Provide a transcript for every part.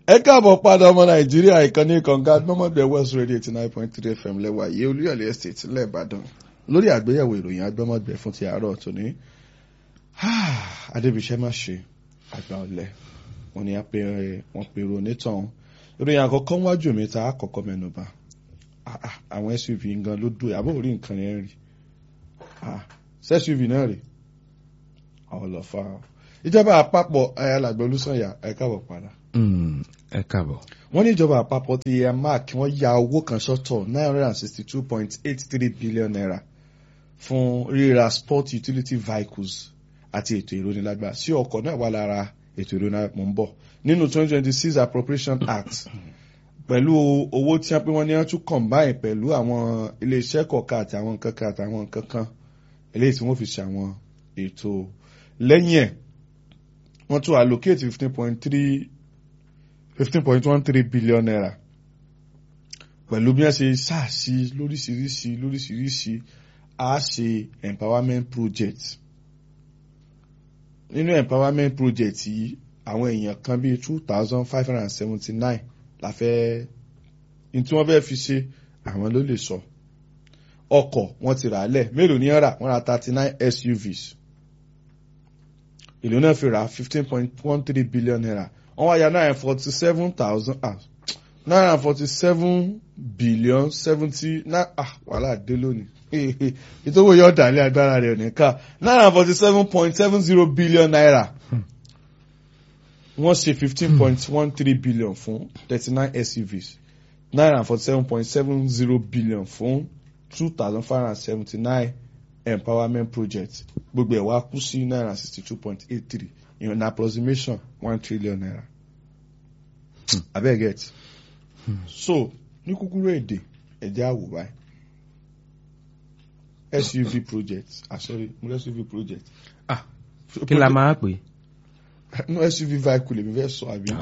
ẹ káàbọ̀ padà ọmọ nàìjíríà ìkànnì kànga gbọ́mọ̀gbẹ́ west radio eighty nine point three fm lẹ́wà yé olúyọ̀lé estate lẹ́ẹ̀bàdàn lórí àgbéyẹ̀wò ìròyìn agbọ́mọ̀gbẹ́ fún ti àárọ̀ tòní. adébíṣẹ́ má ṣe àgbà ọ̀lẹ wọn ni wọ́n pèrò onítàn ìròyìn àkọ́kọ́ wájú mi ta àkọ́kọ́ mẹ́nuba àwọn suv gan ló dùn àbọ̀ orí nǹkan yẹn rí suv náà rí àwọn lọ fa ìjọba àpapọ̀ ayálàgbẹ̀ olùsọ̀yà ẹ káàbọ̀ padà ẹ káàbọ̀. wọ́n ní ìjọba àpapọ̀ ti yẹ mark wọ́n ya owó kan sọ́tọ̀ nine hundred and sixty two point eight three billion naira fún ríra sport utility vehicles àti ètò ìrónilágbà sí ọkọ̀ náà wà lára ètò ìrónilágbà mọ̀ ń bọ̀ nínú twenty twenty six appropriation act pẹ̀lú owó tí wọ́n pé wọ́n ní wọ́n tún combine pẹ̀lú àwọn iléeṣẹ́ kọ̀ọ̀kan àti àwọn nǹkan kan àti àwọn nǹkan kan eléyìí tí wọ́n fi ṣe àwọn ètò lẹ́yìn ẹ̀ wọ́n tún allocate fifteen point three fifteen point one three billion naira pẹ̀lú bí wọ́n ṣe ṣáàṣì lóríṣiríṣi lóríṣiríṣi á ṣe empowerment project nínú empowerment project yìí àwọn èèyàn kan bíi two thousand five hundred and seventy nine la fẹ́ ní tí wọ́n fẹ́ fi ṣe àwọn ló lè sọ ọkọ̀ wọ́n ti rà á lẹ̀ mélòó ní rà wọ́n ra thirty nine SUVs ìlú náà fi rà fifteen point one three billion naira wọ́n wá ya nine forty seven thousand ah nine forty seven billion seventy nine ah wàhálà dé lónìí ìtòwò yóò dàlẹ́ agbára rẹ̀ nìka nine forty seven point seven zero billion naira wọ́n ṣe fifteen point one three billion fún thirty nine SUVs nine forty seven point seven zero billion fún two thousand five hundred seventy nine empowerment project gbogbo ẹ̀ wá kú sí naira sixty two point eight three in an approximation one trillion naira. Hmm. abeg get. Hmm. so ní kúkúrú èdè ẹ̀jẹ̀ àwò báyìí suv project ah sorry mo suv project. ah kí la máa pè. no suv vehicle èmi fẹ́ sọ àbí.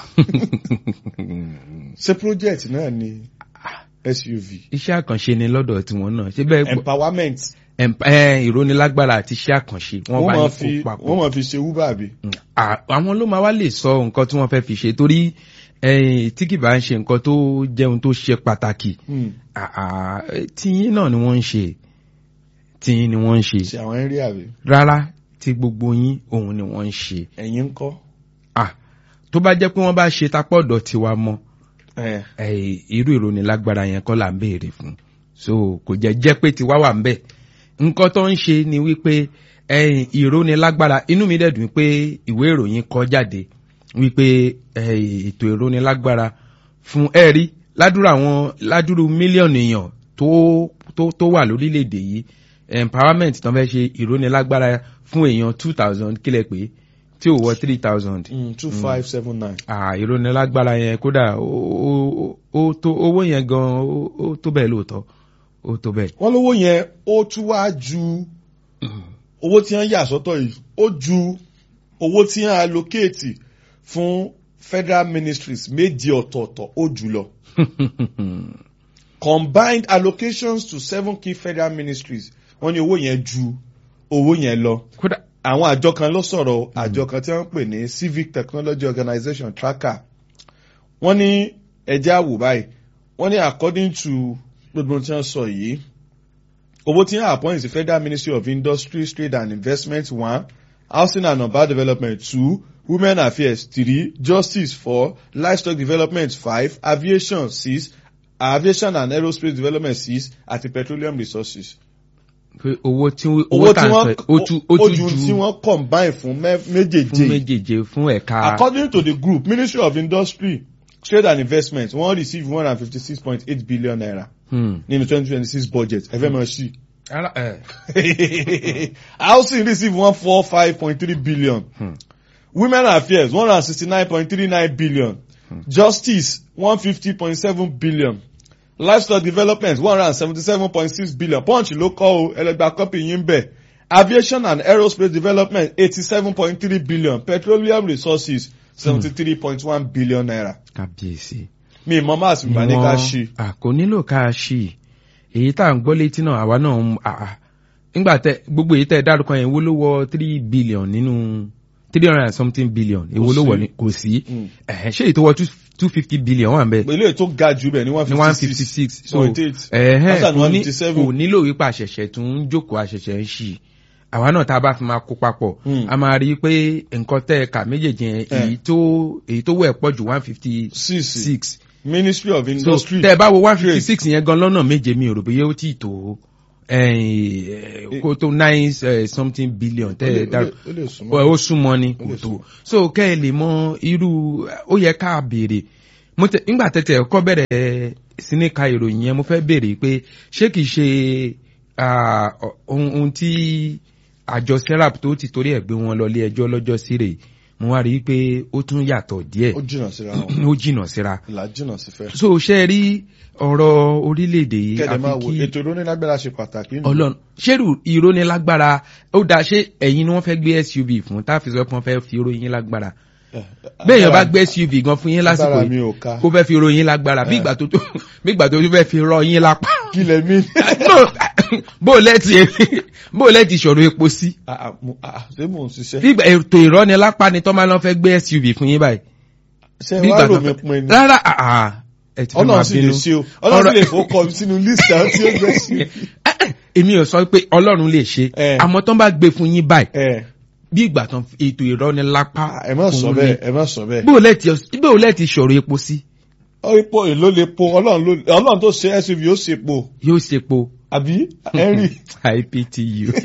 ṣé project náà ni suv. iṣẹ́ àkànṣe ni lọ́dọ̀ tiwọn náà ṣé bẹ́ẹ̀. empowerment ìrónilágbára àti iṣẹ́ àkànṣe wọ́n bá yín kó papọ̀. wọ́n máa fi ṣe uber àbí. àwọn ló máa wá lè sọ nǹkan tí wọ́n fẹ́ fi ṣe torí tí kì bá ń ṣe nǹkan tó jẹun tó ṣe pàtàkì tíyín náà ni wọ́n ń ṣe tíyín ni wọ́n ń ṣe. ṣe àwọn eré àbí. rárá tí gbogbo yín òun ni wọ́n ń ṣe. ẹ̀yin ń kọ́. tó bá jẹ́ pé wọ́n bá ṣe tapọ̀dọ̀ tiwa mọ́ irú ìrónilágbára yẹn kọ́ là ń béèrè fún so kò jẹ́ jẹ́ pé tiwa wà ń bẹ̀ nǹkan tó ń ṣe ni wípé ẹyìn ìrónilágbára inú mi dẹ̀dùn pé ìwé ìròyìn kọ jáde wípé ètò ìrónilágbára fún ẹ̀rí ládùúrú àwọn ládùúrú mílíọ̀nù èèyàn tó tó tó wà lórílẹ̀‐èdè yìí empowerment tó ń fẹ́ ṣe ìrónilágbára fún èèyàn two thousand kílẹ̀ pé tí ò wọ three thousand. two five seven nine. ìrónilágbára yẹn kódà ó tó owó yẹn gan ó tó bẹ́ẹ̀ lóòótọ́ ó tó bẹ́ẹ̀. wọ́n lówó yẹn ó tún wá ju owó tí wọ́n yà sọ́tọ̀ yìí ó ju owó tí wọ́n allocate fún federal ministries méjì ọ̀tọ̀ọ̀tọ̀ ó jù lọ. combined allocations to seven key federal ministries wọ́n ní owó yẹn ju owó yẹn lọ. àwọn àjọ kan ló sọ̀rọ̀ àjọ kan tí wọ́n ń pè ní civic technology organization tracker wọ́n ní ẹ̀jẹ̀ àwò báyìí wọ́n ní according to gbogbo tí wọ́n sọ yìí owó tí wọ́n appoint sí federal ministry of industry trade and investment one housing and urban development two women affairs three justice four livestock development five aviation six aviation and aerospace development six àti petroleum resources. pé owó tí owó tà ń sọ ó ju tí wọ́n combine fún méjèèjì fún méjèèjì fún ẹ̀ka. according to the group ministry of industry trade and investment wọ́n receive one hundred and fifty six point eight billion naira nínú twenty twenty six budget ẹ fẹ́ mọ̀ sí. housing receive one four five point three billion hmm. women affairs one hundred sixty nine point three nine billion hmm. justice one fifty point seven billion livestock development one hundred seventy seven point six billion punch ló kọ́ o ẹlẹgbẹ́ kọ́pì yín bẹ̀ aviation and aerospace development eighty seven point three billion petroleum resources seventy three point one billion naira. kábíyèsí mi mọ máa sì bá ní ká ṣí. kò nílò ká ṣí èyí tá à ń gbọ́ létí náà àwa náà ń nígbà tẹ gbogbo èyí tẹ dárúkọ yẹn wo ló wọ three billion nínú three hundred and something billion èwo ló wọ ni kò sí ṣé èyí tó wọ two fifty billion wà ń bẹ ilé tó ga jù bẹ̀ ní one ní one fifty fifty six six so point eight ẹ̀hẹ́n Hassan kò one ní fifty seven kò nílò wípé àṣẹ̀ṣẹ̀ tún ń jókòó àṣẹ̀ṣẹ̀ ń ṣì àwa náà tá a bá fi máa kó papọ̀ Hmm. a máa rí i pé nǹkan tẹ́ ẹ̀ka méjèèjì yẹn Eh. èyí tó èyí tó wẹ̀ pọ̀ ju one fifty six six ministry of so industry tẹ́ ẹ bá wo one fifty trade. six yẹn gan lọ́nà méje mi ò rò bóyá ó tí ì tó eh, kó tó nine eh, something billion tẹ́ ẹ Ó lè- dá ó lè- ó lè súnmọ́. ó súnmọ́ ni Ó kò lè tó súnmọ́. so kẹ́ ẹ lè mọ irú ó yẹ ká béèrè mo tẹ nígbà tẹ́tẹ́ ẹ̀kọ́ bẹ̀rẹ̀ sí ní ka ìròyìn yẹn mo fẹ́ béèrè pé ṣé kìí ṣe ah, ohun ohun tí àjọ serap tó ti torí ẹ̀ gbé wọn lọ ilé ẹjọ́ lọ́jọ́ sí rèé mo wá rí i pé ó tún yàtọ̀ díẹ̀ ó jìnnà síra wọn ó jìnnà síra ìlà jìnnà sí fẹ́. so ṣe rí ọ̀rọ̀ orílẹ̀-èdè yìí kẹ́dẹ̀ máa àfi wo kí ètò ìrónílágbára ṣe pàtàkì nù. ọlọ́run ṣérù ìrónilágbára ó dáa ṣé ẹ̀yin ni wọ́n fẹ́ gbé suv fún tá a fi sọ pé wọ́n fẹ́ fi ròyìn lágbára Eh, bẹ́ẹ̀ yẹn bá agbára- gbé suv gan fún yín lásìkò agbára mi yìí ò ká kó fẹ́ fi ròyìn lágbára bí ìgbà tó tó bí ìgbà tó tó fẹ́ fi rọ yín lápá kí lẹ mí. No, bó o lẹ́tì bó o lẹ́tì ìṣòro epo sí Ah, ah, mo- ah, ṣé mò ń ṣiṣẹ́. bí ìgbà ètò ìrọ́nilápá ni tọ́ máa lọ fẹ́ gbé suv fún yín báyìí ṣé bí wàá ìgbà rò tó mí fẹ́ pin ni. rárá àà ẹ ti fẹ́ máa ọlọ́run sì lè bínú ṣe o ọlọ́run sì Ọ̀rọ̀- lè fọkọ mi sínú list àwọn tí ó gbé sí. èmi ò sọ pé ọlọ́run lè ṣe Eh. àmọ́ tán bá gbé fún yín báyìí ẹ bí ìgbà tán ètò ìrọ́nilápá ẹ má sọ fún bẹ́ẹ̀ yín. ẹ má sọ bẹ́ẹ̀. bó o lẹ́tì bó o lẹ́tì ìṣòro epo sí ó ipò èló lè po ọlọ́run ló ọlọ́run tó ṣe suv yóò ṣe po yóò ṣe po àbí henry iptu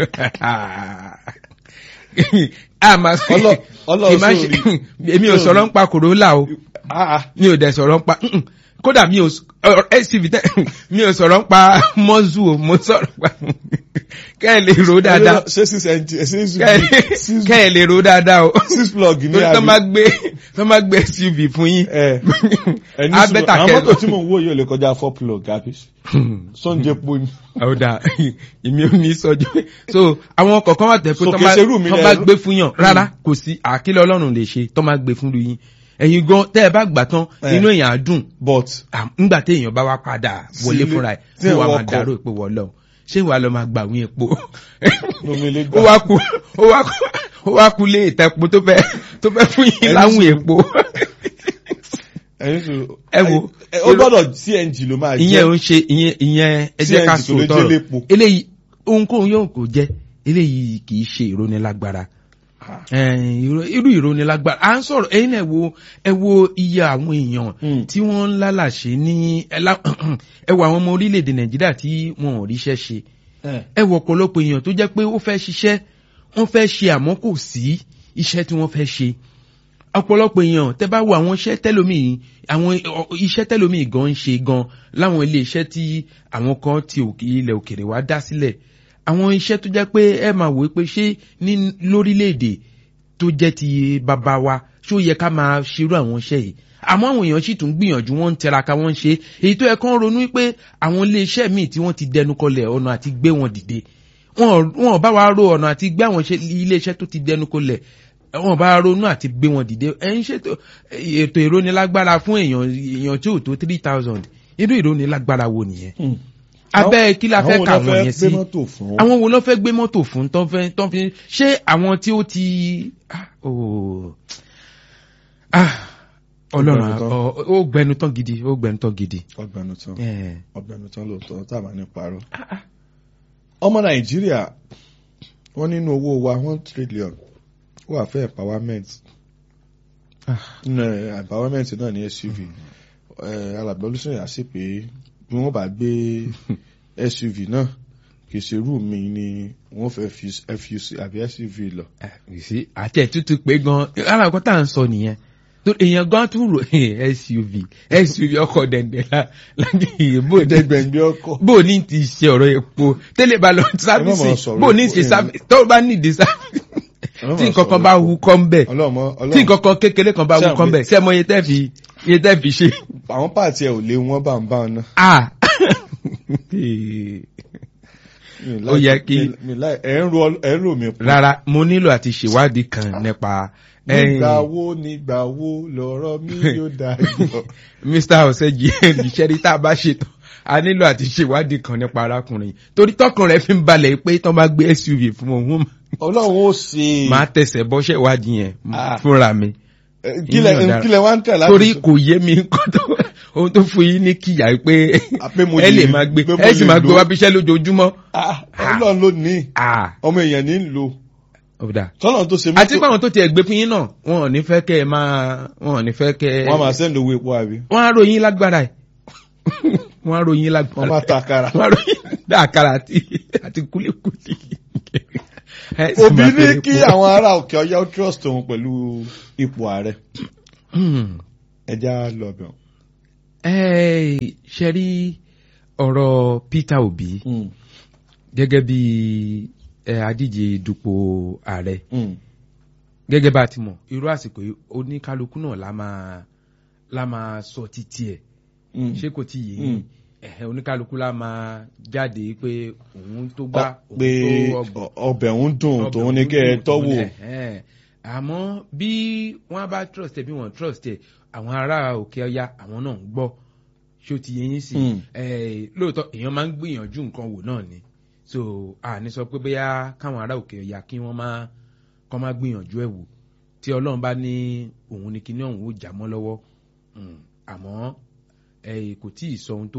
a máa sọ Ọlọ́- Ọlọ́run Ìmá- sórí. èmi ò sọ̀rọ̀ ń pa Corolla o ah ah mi ò dẹ̀ sọ̀rọ̀ ń pa mm-mm. kódà mi ò s- ọ̀rọ̀ suv tẹ mi ò sọ̀rọ̀ ń pa mọ́zù o mo sọ̀rọ̀ pa kẹ́ ẹ lè ro dáadáa ṣé six engine ṣé six kẹ́ ẹ- six kẹ́ ẹ lè ro dáadáa o six plug ní torí tó àbí. máa gbé tó máa gbé suv fún yín ẹ ẹni á sùn bẹ́tà àwọn kẹ́ mọ́tò tí mò ń wò yóò lè kọjá four plug àbí sọ́njẹ́ po ni. ọ̀dà èmi ò ní sọ́jú so àwọn kọ̀ọ̀kan wà tẹ̀ pé So tó kìí máa ṣe irú mi tó lẹ- máa gbé fún yàn rárá kò sí àkílẹ̀ ọlọ́run lè ṣe tó máa gbé fún lu yín ẹ̀yin gan tẹ́ ẹ bá gbà tán Eh. inú èèyàn á dùn but à, ńgbà tí èèyàn bá wá padà wọlé Sílé, fúnra ẹ̀ tí tí wàá ẹ̀ máa wọkọ̀. dàrú ìpè wọlọ́ ṣé wàá lọ máa gbà wín epo lómi lè ó gbà. wá kú ó wá kú ó wá kú lé ìtẹ́po tó fẹ́ tó fẹ́ fún yín Ẹni láwùn sùn. epo ẹni sùn Ẹ wo. ẹ- ó gbọ́dọ̀ cng ló máa ìyẹn ò ń ṣe ìyẹn ìyẹn ẹ jẹ́ ká CNG tó lè sòótọ́ jẹ́ rọ̀ lépo. eléyìí ohunkóhun yóò kò jẹ́ eléyìí kì í ṣe ìrónilágbára Eh, irú- irú ìrónilágbára à ń sọ̀rọ̀ ẹ̀yin náà ẹ wo ẹ wo iye àwọn èèyàn Hmm. tí wọ́n ń lálàṣe ní ẹ lá- ẹ wo àwọn ọmọ orílẹ̀-èdè nàìjíríà tí wọn ò ríṣẹ́ ṣe ẹ wo ọ̀pọ̀lọpọ̀ èèyàn tó jẹ́ pé ó fẹ́ ṣiṣẹ́ wọ́n fẹ́ ṣe àmọ́ kò sí iṣẹ́ tí wọ́n fẹ́ ṣe ọ̀pọ̀lọpọ̀ èèyàn tẹ́ bá wo àwọn iṣẹ́ tẹ́lómi àwọn ọ- iṣẹ́ tẹ́lómi gan ń ṣe gan láwọn ilé iṣẹ́ tí àwọn kan ti òkè ilẹ̀ òkèrè wá dá sílẹ̀ àwọn iṣẹ́ tó jẹ́ pé ẹ máa wò ó pé ṣé ní lórílẹ̀‐èdè tó jẹ́ ti bàbá wa ṣé ó yẹ ká máa ṣerú àwọn iṣẹ́ yìí àmọ́ àwọn èèyàn sì tún gbìyànjú wọ́n ń tẹraka wọ́n ń ṣe èyí tó yẹ kán ronú pé àwọn ilé iṣẹ́ míì tí wọ́n ti dẹnu kọlẹ̀ ọ̀nà àti gbé wọn dìde wọn ò- wọn ò bá wa ro ọ̀nà àti gbé àwọn iṣẹ́- ilé iṣẹ́ tó ti dẹnu kọlẹ̀ wọn ò bá ronú àti gbé wọn dìde ẹ̀yin ṣètò ètò ìrónilágbára fún èèyàn èèyàn tí ò tó three thousand irú ìrónilágbára wo nìyẹn abẹ́ kí la fẹ́ kà wọ́n yẹn sí àwọn wo ló fẹ́ gbé mọ́tò fún tán fẹ́ tán fi ṣé àwọn tí ó ti ah, oh, ah, ọlọ́run Ó gbẹnu tán. ọ- ó gbẹnu tán gidi ó gbẹnu tán gidi. ọgbẹnu tán Eh, ọgbẹnu tán lóòótọ́ tá a máa ní parọ́. ọmọ nàìjíríà wọ́n nínú owó wa one trillion ó wà fẹ́ empowerment Ah. nínú ẹ̀, empowerment náà ní suv alàgbà olùsọ̀yà sí pé bí wọ́n bá gbé suv náà kì í ṣe irú mi ni wọ́n fẹ́ fi fuc àbí suv lọ. ah, you see, àti ẹ̀tútù pé gan alákọ̀ tá à ń sọ nìyẹn tó èèyàn gan tún rò eh, suv suv ọkọ̀ dẹ̀ndẹ̀ la láti ìbò dẹ̀ dẹgbẹ̀ngbẹ̀ ọkọ̀. bó o ní ti ṣe ọ̀rọ̀ epo tẹ́lẹ̀ bá lọ sáfíìsì sọ̀rọ̀ bó o ní epo, ṣe eh. sáfíìsì tó o bá ní ìdí sáfíìsì tí nǹkan kan bá hu kọ́ ń bẹ̀ ọlọ́mọ tí ọlọ́mọ nǹkan kan kékeré kan bá hu Ṣé kọ́ ń àwọn bẹ̀ ṣé mo iye tẹ́ fi iye tẹ́ fi ṣe. àwọn pààtì ẹ̀ ò lé wọn bá ń bá wọn náà. ah Mi Ó like- yẹ kí- mi- mi like- ẹ̀ ń ro ẹ̀ ń rò mí pọ̀. rárá mo nílò àti ṣèwádìí kan nípa nígbà wo nígbà wo lọ̀rọ̀ mi yóò dayọ̀. mr ọ̀sẹ̀jì ìṣẹ́rí tá a bá ṣètò a nílò àti ṣèwádìí kan nípa arákùnrin torí tọkàn rẹ fi ń balẹ̀ pé tán bá gbé suv fún òun ọlọ́run ó ṣe máa tẹsẹ̀ bọ́ṣẹ́ ìwádìí yẹn Ah. fúnra mi Eh, kílẹ̀ Ìyẹn ọ̀daràn. kílẹ̀ wá ń tẹ̀ láti torí sọ? kò yé mi nǹkan tó ohun tó fún yín ní kíyà pé Ah, pé mo ẹ lè lè- máa gbé pé mo ẹ sì lè máa gbé lò. wá bíṣẹ́ lójoojúmọ́. Ah, ọlọ́run ló ní Ah, ọmọ èèyàn ní ń lo ọ̀dà. tọ́lọ́run tó ṣe àti pé àwọn tó tiẹ̀ gbé fún yín náà wọn ò ní fẹ́ kẹ́ ẹ máa wọn ò ní fẹ́ kẹ́ ẹ. wọ́n máa sẹ́ndì owó epo àbí wọ́n á ròyìn lágbára ẹ̀ wọ́n á ròyìn wọ́n lágbára máa ta àkàrà. wọ́n á ròyìn dáàkàrà àti àti kúlíkúlí. Ẹ sì òbí máa ní fẹ́ kí epo. àwọn ará òkè ọyá ó trust òun pẹ̀lú ipò ààrẹ Hmm. ẹja lọ bẹ̀ Ẹ ṣe rí ọ̀rọ̀ Peter Obi gẹ́gẹ́ bí ẹ, adíje dupò ààrẹ gẹ́gẹ́ bá a ti mọ̀ irú àsìkò yìí oníkálukú náà la máa la máa sọ títí ẹ̀ ṣé kò tí yé Mm. ẹ̀hẹ́ oníkálukú la máa jáde pé òun tó gbá òun pé tó ọgbọ̀n ọbẹ̀ ń dùn ọbẹ̀ tòun ní òun kẹ́ ẹ dùn, tọ́wò òun ní- ẹ̀hẹ́n. àmọ́ bí wọ́n bá trust ẹ̀ bí wọ́n trust ẹ̀ àwọn ará òkè ọya àwọn náà ń gbọ́ ṣé ó ti yé yín sí Mm. Eh, lóòótọ́ èèyàn máa ń gbìyànjú nǹkan wò náà ni so àní sọ pé bóyá káwọn ará òkè ọya kí wọ́n máa kọ́ máa gbìyànjú ẹ̀ wò tí ọlọ́run bá ní òun ní kíní ọ̀hún ó jà mọ́ lọ́wọ́ Mm. àmọ́ eh, kò tí ì sọ ohun tó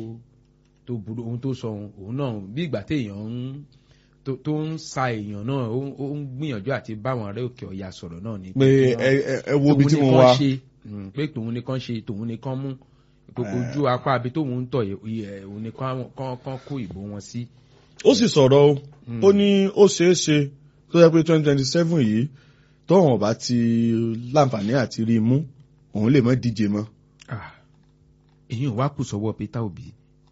tó burú ohun tó sọ ohun òun náà bí ìgbà téèyàn ń tó tó ń sa èèyàn náà ó ń- ó ń gbìyànjú àti báwọn ará òkè ọya sọ̀rọ̀ náà ni pé kí wọ́n- ẹ ẹ- ẹ wo ibi tòun tí ni mo kán wá ṣe, mm, pé tòun ni kán ṣe tòun ni kán mú gbogbo Eh. ojú apá abi tóun ń tọ̀ yìí, ẹ̀, òun ni kán kán- kán kó ìbò wọn sí. ó sì sọ̀rọ̀ o ó ní ó ṣeé ṣe tó yẹ pé twenty twenty seven yìí tóun ọba ti láǹfààní àti rí i mú òun lè mọ́ díje mọ́ Ah, èyí ò wá kù sọ́wọ́ Peter Obi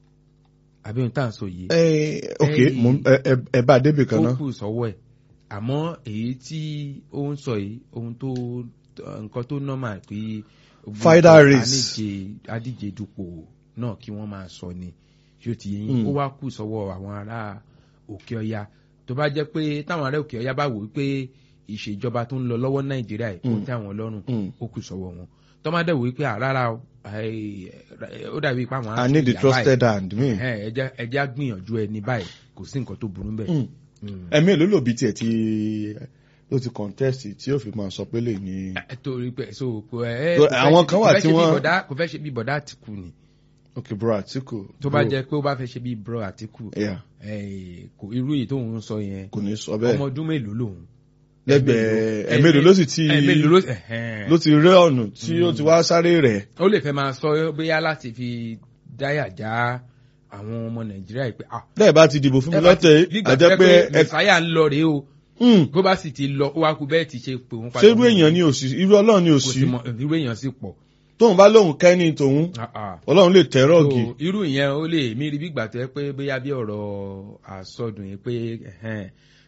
àbí ohun tá à ń sọ yìí ẹ ok Eh. mo ń- ẹ ẹ- ẹ bá a débì kan ó náà kù sọ́wọ́ ẹ̀ àmọ́ èyí tí ó ń sọ yìí ohun tó nǹkan tó normal pé gbogbo Final nǹkan race. adíje adíje dupò náà kí wọ́n máa sọ ni ṣé ó ti yé yín Mm. ó wá kù sọ́wọ́ àwọn ará òkè ọya tó bá jẹ́ pé táwọn ará òkè ọya bá wò ó pé ìṣèjọba tó ń lọ lọ́wọ́ nàìjíríà yìí kò Mm. tẹ́ àwọn lọ́rùn Mm. ó kù sọ́wọ́ wọn tó má dẹ̀ wò ó pé àrárá o àì- ó dàbí pé àwọn á i need the ìyà báyìí. trusted hand mi Ẹ̀hẹ́n, ẹ jẹ́- ẹ jẹ́ á gbìyànjú ẹni báyìí kò sí nǹkan tó burú bẹ́ẹ̀. Mm. Mm. ẹ̀mí èlò lòbí tiẹ̀ tí ló ti contest tí yóò fi máa sọ pé lè ní Ẹ, torí pé so kò ẹ So, kò fẹ́ àwọn ṣe- kan kò wà fẹ́ tí ṣe bí wọ́n- bọ̀dá- kò fẹ́ ṣe bí bọ̀dá àtìkù ni ok bro Atiku tó bá bro, jẹ́ pé ó bá fẹ́ ṣe bí bro àtìkù yeah, ẹ, kò irú èyí tóun ń sọ yẹn kò ní sọ bẹ́ẹ̀ ọmọ ọdún mélòó lòun. lẹ́gbẹ̀ẹ́ ẹ̀mélòó ló sì ti ẹ̀mélòó ló ẹ̀hẹ́n. ló ti rẹ́ ọ̀nà tí ó ti wá sáré rẹ̀ ó lè fẹ́ máa sọ bóyá láti fi dáyà já àwọn ọmọ nàìjíríà yìí pé ah lẹ́ẹ̀ bá ti dìbò fún mi ẹ bá ti- lọ́tẹ̀ nígbà tó àjẹ́ jẹ́ pé ẹ mẹ̀sáyà ń lọ rèé o Hmm, bó bá sì ti lọ ó wá kú bẹ́ẹ̀ ti ṣe pé òun ṣé irú èèyàn ni òsì irú ọlọ́run ni kò òsì sí mọ irú èèyàn sì pọ̀. tóun bá lóun kẹ́ni tòun Ah, ah. ọlọ́run lè tẹ́rọ̀gì So, irú ìyẹn ó lè mí rí bí ìgbà tó yẹ pé bóyá bí ọ̀rọ̀ àsọdùn yìí pé ẹ̀hẹ́n,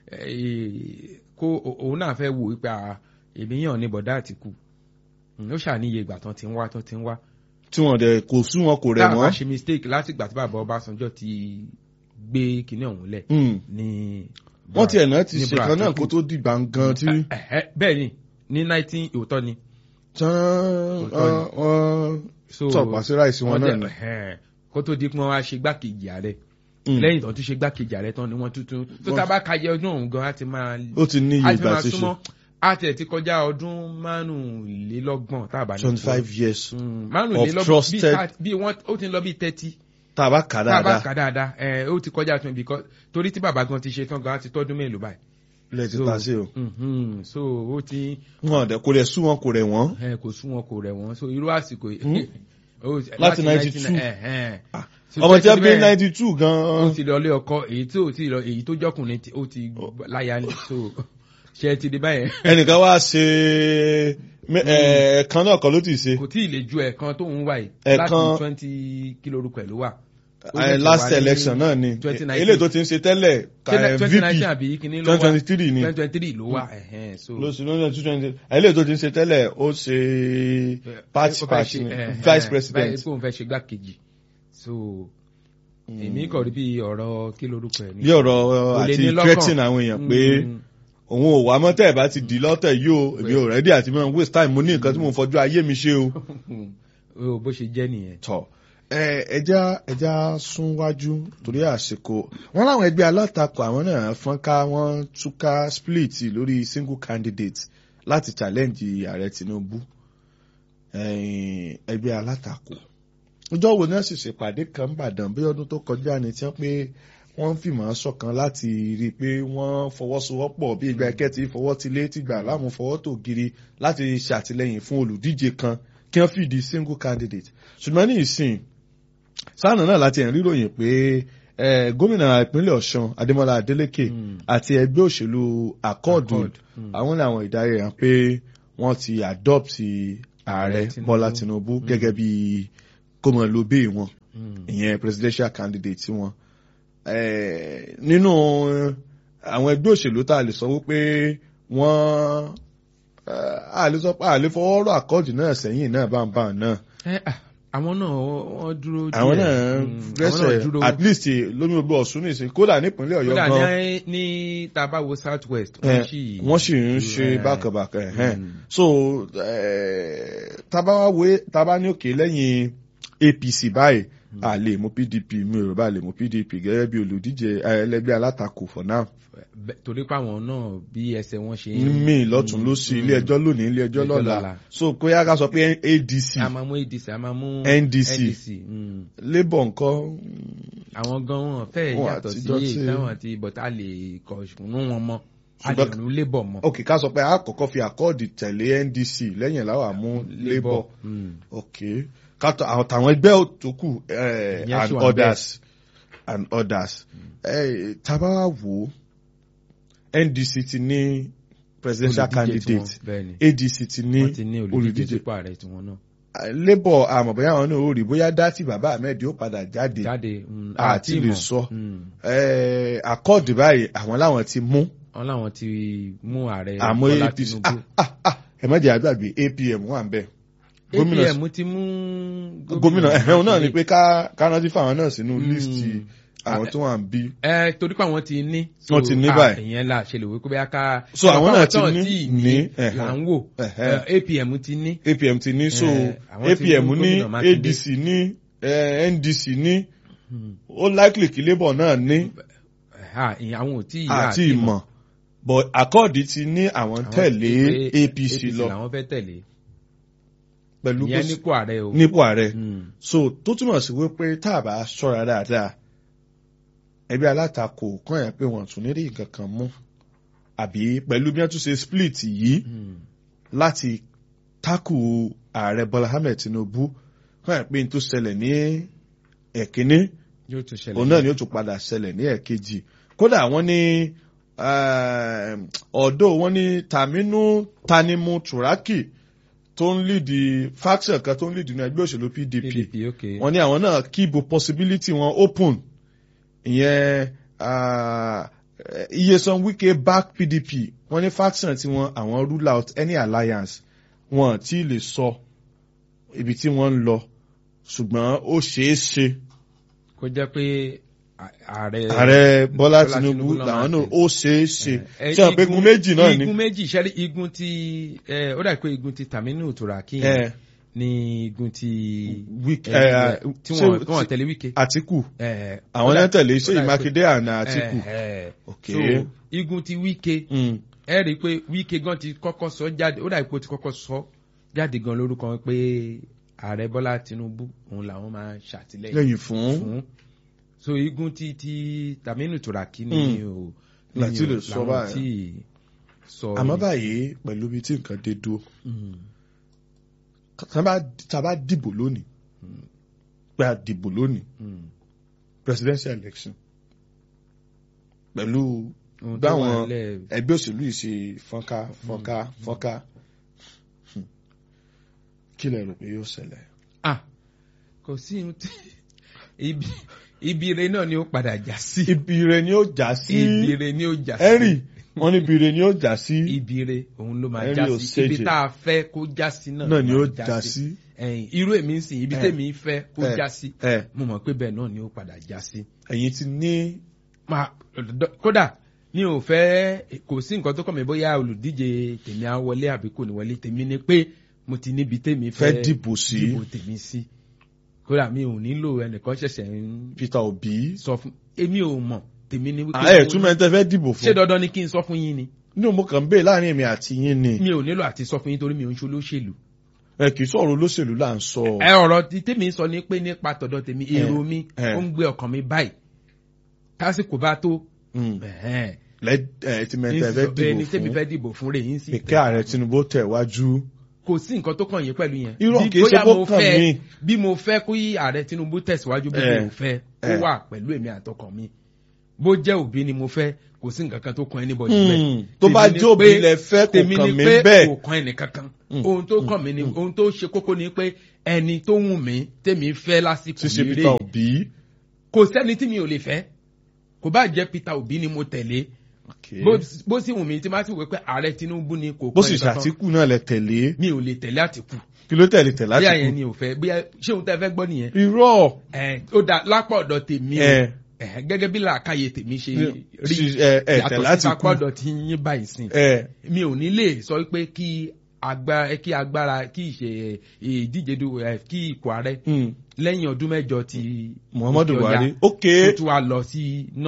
eh, kó o- òun náà fẹ́ wò wípé ah, èmi yàn ní bọ̀dá àtìkù Mm, ó ṣàníye ìgbà tán ti ń wá tán ti ń wá. tí wọ́n dẹ̀ kò sú wọn kò rẹ̀ táà bá wọ́n ṣe mistake láti ìgbà tí bàbá Ọbásanjọ́ ti gbé kinní ọ̀hún lẹ̀ Hmm, ní. wọ́n tiẹ̀ náà ti ní ṣe Bra kan náà Atiku. kó tó dìgbà gan tí Ẹ̀hẹ́, bẹ́ẹ̀ ni ní nineteen òótọ́ ni. tán Òótọ́ ni. wọ́n So, tọ̀pá sí ráìsì wọn wọ́n náà dẹ̀- ni. ẹ̀hẹ́n, kó tó di pé wọ́n wá ṣe gbákejì ààrẹ Hmm, lẹ́yìn tó tún ṣe gbákejì ààrẹ tán ni wọ́n tuntun tó Wọ́n- tá a bá kajẹ ọdún ọ̀hún gan á ti máa ó ti ní iye á ti ìgbà máa ti ṣe súnmọ́ á tẹ̀ ti kọjá ọdún márùnlélọ́gbọ̀n tá a bá ní twenty sọ. five years Mm, of márùnlélọ́gbọ̀n bí trusted- thirty- bí wọ́n ó ti ń lọ bí thirty tá a bá kà tá a bá dáadáa kà dáadáa ẹ ó ti kọjá twenty because torí tí bàbá gan ti ṣe tán gan á ti tọ́dún mélòó báyìí. ilẹ̀ ti So, ta sí o mhm, so ó ti wọn dẹ̀ kò rẹ̀ sú wọn kò rẹ̀ wọ́n ẹ kò sún wọn kò rẹ̀ wọ́n so irú àsìkò yìí. ó- Láti 19, 92. ẹ̀hẹ́n. So, ọmọ tí a bí bẹ́ẹ̀- ninety two ó gan ti lọ lé ọkọ èyí tí ò tí lọ èyí tó jọkùnrin tí ó ti láya ní so ṣe ti di báyẹn ẹnìkan wá ṣe mẹ- ẹ̀ẹ̀kan náà kan ló ti ṣe kò tí ì lè ju ẹ̀kan tó ń wà yìí Ẹ̀kan- láti twenty kilo orúkọ ẹ̀ ló wà. Ó Eh, ṣẹ̀ṣẹ̀ last wà ní election náà ni 2019. eléyìí tó ti ń ṣe tẹ́lẹ̀ ka- eh, twenty nineteen VP àbí kíní ló wà twenty twenty three ni twenty twenty three ló wà ẹ̀hẹ́n, so lóṣù lóṣù two twenty eléyìí tó ti ń ṣe tẹ́lẹ̀ ó ṣe patch ó fẹ́ patch ṣe, ni ẹ̀hẹ́n, vice president báyìí pé òun fẹ́ ṣe gbákejì so èmi kọ̀ rí bí ọ̀rọ̀ kí lorúkọ ẹ̀ ní. bí ọ̀rọ̀ Kò lè àti ní lọ́kàn. threatening àwọn èèyàn pé Mm. òun ò wá mọ́tẹ́ ẹ̀ bá ti dì lọ́tẹ̀ yìí o èmi ò rẹ́dí àti mọ́ waste time mo ní nǹkan tí mo fojú ayé mi ṣe o. o bó ṣe jẹ́ nìyẹn. tọ ẹ ẹja ẹja sún wájú torí àsìkò wọn láwọn ẹgbẹ́ alátakò àwọn náà fọ́nká wọn túká split lórí single candidate láti challenge ààrẹ Tinubu ẹ̀yìn ẹgbẹ́ alátakò ọjọ́ wo náà sì ṣèpàdé kan bàdàn bí ọdún tó kọjá ni tí wọ́n pé wọ́n ń fìmọ̀ ṣọ̀kan láti rí i pé wọ́n fọwọ́sowọ́pọ̀ bí ìgbà ẹ̀kẹ́ ti fọwọ́ ti lé tìgbà láàmú fọwọ́ tó giri láti ṣàtìlẹ́yìn fún olùdíje kan kí wọ́n fìdí single candidate ṣùgbọ́n ní ìsìn sáànà náà láti ẹ̀ ń ríròyìn pé eh, gómìnà ìpínlẹ̀ ọ̀ṣun adémọlá adélèké Mm. àti ẹgbẹ́ òṣèlú akọ́ọ̀dù Accord, mm. àwọn làwọn ìdarí hàn pé wọ́n ti adopt ààrẹ Tinubu. bọ́lá tinubu gẹ́gẹ́ bí kọ́mọlóbé wọn Mm. ìyẹn presidential candidate wọn Eh, nínú àwọn ẹgbẹ́ òṣèlú tá a lè sọ wípé wọ́n eh, a lè sọ pé a lè fọwọ́ rọ àkọ́ọ̀dù náà sẹ́yìn náà báńbáń náà ẹ à, àwọn náà wọ́n dúró díẹ̀ àwọn náà Mm, àwọn náà rẹ́sẹ̀ dúró at least lómi gbogbo ọ̀ṣun nìsín kódà nípínlẹ̀ ọ̀yọ́ kódà gan ní ní tabawo south west Eh, wọ́n sì wọ́n sì ń ṣe Eh, bákàbàkà ẹ̀hẹ́n. Mm. so eh, tabawe taba ní òkè lẹ́yìn apc báyìí a lè mú pdp mi ò rò bá lè mú pdp gẹ́gẹ́ bí olùdíje eh, ẹlẹ́gbẹ́ alátakò for now bẹ- torí pé àwọn náà bí ẹsẹ̀ wọn ṣe mi lọ́tún ló sí ilé ẹjọ́ lónìí ilé ẹjọ́ Ilé ẹjọ́ lọ́la lọ́la. so kó yá ká sọ pé adc a máa mú adc a máa mú NDC. mm. labour nǹkan àwọn gan wọn fẹ́ Wọn yàtọ̀ sí àtijọ́ tí- táwọn àti bọ̀tá lè kọ̀ ṣùnú wọn mọ́ a lè Ṣùgbọ́n- rún labour mọ́. ok ká sọ pé a kọ́kọ́ fi àkọọdì tẹ̀lé ndc lẹ́yìn làwọn àmú labour Mm. ok kátó àwọn tàwọn ẹgbẹ́ tó kù eh, Ìyẹn and sì wà others and others eh, tábà wá wò ó ndc ti ní presidential Olùdíje candidate tiwọn, bẹ́ẹ̀ ni. adc ti ní wọ́n ti ní olùdíje olùdíje sípò ààrẹ tiwọn náà labour àmọ̀ bóyá àwọn náà ó rí bóyá dátì bàbá ahmed yóò padà jáde jáde mm, àti lè ìmọ̀. sọ Mm. Eh, accord báyìí àwọn làwọn ti mú wọn làwọn ti mú ààrẹ àmọ́ Bọ́lá apc Tinubu. ah ah ah ẹ má jẹ́ àgbàgbé apm wà ń bẹ̀ gómìnà apm ti mú gómìnà ẹ̀hẹ́n náà ni pé ká ká rántí fáwọn náà sínú Mm. líìsì àwọn tó wà ń bí. ẹ torí pé àwọn ti ní. Wọ́n ti ní ah, báyìí. ìyẹn la ṣe lè wí pé bóyá ká. So, àwọn náà ti tán ní- tí ní, là ẹ̀hẹ́n. ń wò Ẹ̀hẹ́n. Eh, apm ti ní. apm ti ní so Eh, àwọn ti apm mú ní gómìnà Mákindé. adc ní eh, ndc ní ó likely kí labour náà ní Ah, ìyẹn àwọn ò tí ì àti ìmọ̀ but accord ti ní àwọn Àwọn tẹ̀lé pé apc lọ làwọn fẹ́ tẹ̀lé. pẹ̀lú ìyẹn bó nípò ààrẹ o. nípò ààrẹ Mm. so tó túmọ̀ sí wípé tá a bá ṣọ́ra dáadáa ẹgbẹ́ alátakò kàn yẹn pé wọ́n tún ní rí nǹkan kan mú àbí pẹ̀lú bí wọ́n tún ṣe split yìí Mm. láti tákù ààrẹ bọ́lá ahmed tinubu kàn yẹn pé n tó ṣẹlẹ̀ ní ẹ̀kíní yóò tún ṣẹlẹ̀. òun náà ni ó tún padà ṣẹlẹ̀ ní ẹ̀kejì kódà wọ́n ní ọ̀dọ́ wọ́n ní taminu tanimu turaki tó ń lídi faction kan tó ń lídi ní ẹgbẹ́ òṣèlú pdp pdp ok. wọ́n ní àwọn náà keep possibility wọn open ìyẹn ah, iyesan wike back pdp wọ́n ní faction tí wọ́n àwọn rule out any alliance wọn tí lè sọ ibi tí wọ́n ń lọ ṣùgbọ́n ó ṣeé ṣe kó jẹ́ pé à- ààrẹ. ààrẹ bọ́lá Bọ́lá tinubu Tinubu ló làwọn máa náà ṣe. ó ṣeé ṣe Eh, ṣé àwọn pé igun méjì náà ni igun méjì ṣẹ́rí igun ti eh, ó dà pé igun ti Taminu Turaki Eh, ní igun ti Wike- eh, eh, tí ṣé- wọ́n tí wọ́n tẹ̀lé Wike. àtìkù Eh, àwọn ó dà- náà tẹ̀lé ó ṣé dà pé- ìmákindé àná àtìkù Eh, eh. ok so igun ti Wike Mm, ẹ rí i pé Wike gan ti kọ́kọ́ sọ jáde ó dà pé ó ti kọ́kọ́ sọ jáde gan lórúkọ wọn pé ààrẹ Bọ́lá Tinubu òun làwọn máa ṣàtìlẹ́yìn lẹ́yìn fún fún so igun ti ti Taminu Turaki ni Mm. o Láti ni o- lè sọ làwọn báyìí. tí sọ àmọ́ ni. báyìí pẹ̀lú ibi tí nǹkan dé dúró Mm. tá a bá- tá a bá dìbò lónìí pé a dìbò lónìí Mm. presidential election pẹ̀lú Ohun tó báwọn wà nílẹ̀- ẹgbẹ́ òṣèlú yìí ṣe fọ́nká fọ́nká fọ́nká Hmm. kí lẹ rò pé yóò ṣẹlẹ̀. ah kò sí ohun tí ibi ibi ire náà ni ó padà já sí ibi ire ni ó já sí ibi ire ni ó já sí henry wọn ní ibi ire ni ó já sí ibi ire òun ló máa Henry já sí Oseje. ibi tá a fẹ́ kó já sí náà náà ni ló ó máa já sí. ẹ̀yìn irú èmi ń sìn ibi Eh. tèmi fẹ́ kó Eh. já sí ẹ mo mọ̀ pé bẹ́ẹ̀ náà ni ó padà já sí. ẹ̀yin ti ní Ma- dọ- kódà mi ò fẹ́ kò sí nǹkan tó kàn mí bóyá olùdíje tèmi á wọlé àbí kò ní wọlé tèmi ni pé mo ti níbi tèmi fẹ́ fẹ́ dìbò sí dìbò tèmi sí kódà mi ò nílò ẹnìkan ṣẹ̀ṣẹ̀ ń peter obi. sọ fún èmi ò mọ̀ tèmi ni wípé ẹ túmọ̀ ẹ tẹ́ fẹ́ dìbò ṣé fún. dandan ni kí n sọ fún yín ni inú mo kàn ń bè láàrin èmi àti yín ni. mi ò nílò àti sọ fún yín torí mi ò ń ṣe olóṣèlú ẹ kì í sọ̀rọ̀ olóṣèlú là ń sọ. ẹ ọ̀rọ̀ tí tèmi sọ ni pé nípa tọ̀dọ̀ tèmi Eh, èrò mi eh. ó ń gbé ọkàn mi báyìí tásìkò bá tó Mm. ẹ̀hẹ́n, lẹ ẹ ti mẹ́ta ẹ fẹ́ ẹni tèmi dìbò fẹ́ dìbò fún rẹ̀ yín sí. fún kí ààrẹ Tinubu tẹ̀ wájú. kò sí nǹkan tó kàn yín pẹ̀lú yẹn. Irọ́ Bí- kìí ṣe bóyá kó mo kàn fẹ́- mí. bí mo fẹ́ kó yí ààrẹ Tinubu tẹ̀síwájú bí Eh, mo fẹ́ kó eh. wà pẹ̀lú èmi àtọkàn mi bó jẹ́ òbí ni mo fẹ́ kò sí nǹkan kan tó kan anybody Hmm, bẹ́ẹ̀. tó bá Tèmi ni jẹ́ òbí pé- lẹ fẹ́ kò tèmi kàn ni mí pé bẹ́ẹ̀. kò kan ẹnì kankan Hmm, ohun tó kàn mí ni ohun tó ṣe kókó ni pé ẹni tó wù mí tèmi fẹ́ lásìkò ṣíṣe yìí Peter rèé Obi. kò sẹ́ni tí mi ò lè fẹ́ kò bá jẹ́ Peter Obi ni mo tẹ̀lé bó bó sì wù mí tí má sì wí pé ààrẹ Tinubu ni kò bó kan sì ẹnì kankan. ṣàtìkù náà lẹ tẹ̀lé mi ò lè tẹ̀lé Àtìkù kí ló tẹ̀lé tẹ̀ láti bóyá yẹn kú. ni ò fẹ́ bóyá ṣé òun tẹ́ fẹ́ gbọ́ nìyẹn irọ́ ẹ ó da lápá ọ̀dọ̀ tèmi o ẹ ẹ gẹ́gẹ́ bí làákàyè tèmi ṣe rí ṣi- ẹ ẹ tẹ̀ yàtọ̀ láti sí kú. lápá ọ̀dọ̀ tí yín báyìí sìn ẹ mi ò ní lè sọ pé kí agbára kí agbára kí ìṣe ìdíje du ẹ kí ipò ààrẹ hmm, lẹ́yìn ọdún mẹ́jọ ti Muhammadu òkè ọya Buhari ok kó tún wá lọ sí